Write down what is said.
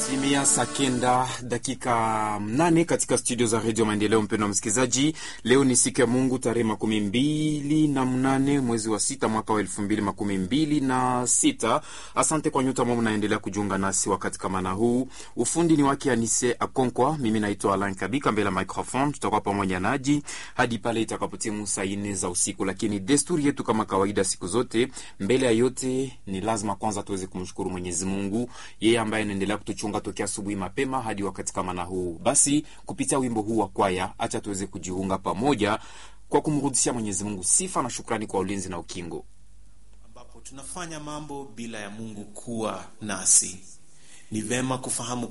Timia saa kenda dakika mnane katika studio za redio Maendeleo. Mpendwa msikilizaji, leo ni siku ya Mungu tarehe makumi mbili na mnane mwezi wa sita mwaka wa elfu mbili makumi mbili na sita. Asante kwa nyuta ambao mnaendelea kujiunga nasi wakati kama na huu. Ufundi ni wake Anise Akonkwa, mimi naitwa Alan Kabika mbele ya microphone. Tutakuwa pamoja naji hadi pale itakapotimu saa nne za usiku, lakini desturi yetu kama kawaida siku zote, mbele ya yote ni lazima kwanza tuweze kumshukuru Mwenyezi Mungu, yeye ambaye anaendelea kutuchunga tokea asubuhi mapema hadi wakati kama na huu. Basi kupitia wimbo huu wa kwaya, acha tuweze kujiunga pamoja kwa kumrudishia Mwenyezi Mungu sifa na shukrani kwa ulinzi na ukingo. ambapo tunafanya mambo bila ya Mungu kuwa nasi. Ni vema kufahamu